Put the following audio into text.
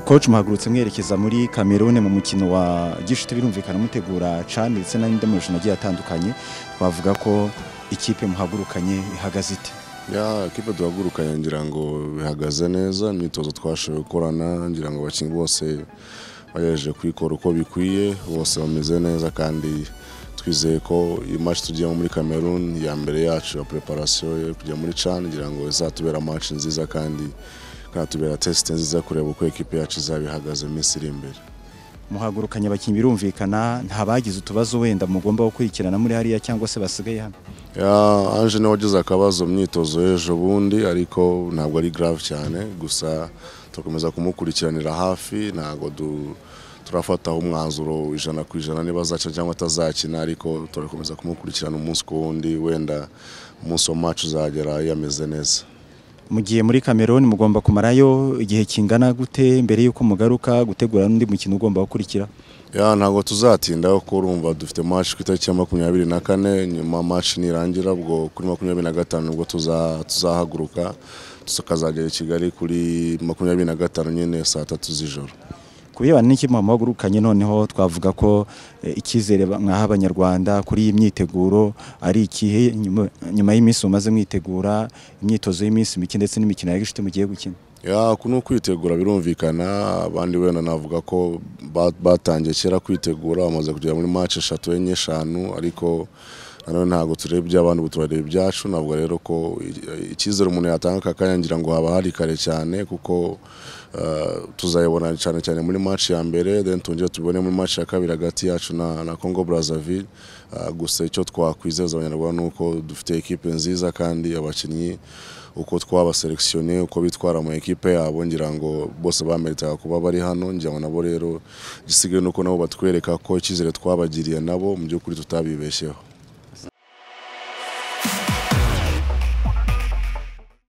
coach muhagurutse mwerekeza muri Cameroon mu mukino wa gishuti birumvikana mutegura CHAN ndetse n'andi marushanwa agiye atandukanye twavuga ko ikipe muhagurukanye ihagaze ite ya kipe duhagurukanye ngira ngo bihagaze neza imyitozo twashoboye gukorana ngira ngo abakinnyi bose bagejeje kwikora uko bikwiye bose bameze neza kandi twizeye ko iyi match tugiyemo muri Cameroon ya mbere yacu ya preparation yo kujya muri CHAN ngira ngo izatubera match nziza kandi kanatubera test nziza kureba uko ekipe yacu izaba ihagaze mu minsi iri imbere muhagurukanye abakinnyi birumvikana nta bagize utubazo wenda mugomba gukurikirana muri hariya cyangwa se basigaye hano ya Ange nawe wagize akabazo mu myitozo y'ejo bundi ariko ntabwo ari grave cyane gusa turakomeza kumukurikiranira hafi ntabwo du turafataho umwanzuro ijana ku ijana niba azaca cyangwa atazakina ariko turakomeza kumukurikirana umunsi ku wundi wenda umunsi wa match uzagera yameze neza mugiye muri Cameroon mugomba kumarayo igihe kingana gute mbere yuko mugaruka gutegura n'undi mukino ugomba gukurikira ya ntabwo tuzatinda kuko urumva dufite match ku itariki ya makumyabiri na kane nyuma match nirangira ubwo kuri makumyabiri na gatanu ubwo tuza tuzahaguruka tukazagera i kigali kuri makumyabiri na gatanu nyine saa tatu z'ijoro ku birebana n'ikipe muhagurukanye noneho twavuga ko eh, icyizere ba- mwaha abanyarwanda kuri iyi myiteguro ari ikihe nyuma- nyuma y'iminsi mumaze mwitegura imyitozo y'iminsi mike ndetse n'imikino ya gishuti mugiye gukina ya ku ni ukwitegura birumvikana abandi wenda navuga ko ba- batangiye kera kwitegura bamaze kugera muri match eshatu enye eshanu ariko nanone ntabwo tureba iby'abandi ubu turareba ibyacu ntabwo rero ko i- icyizere umuntu yatanga aka kanya ngira ngo haba hari kare cyane kuko eh, tuzayibona cyane cyane muri match ya mbere then tongere tubone muri match ya kabiri hagati yacu na, na Congo Brazzaville Eh, gusa icyo twakwizeza abanyarwanda ni uko dufite ekipe nziza kandi abakinnyi uko twabaselekisiyone uko bitwara mu ekipe yabo ngira ngo bose bameritaga kuba bari hano ngira ngo nabo rero igisigaye ni uko nabo batwereka ko icyizere twabagiriye nabo mu by'ukuri tutabibeshyeho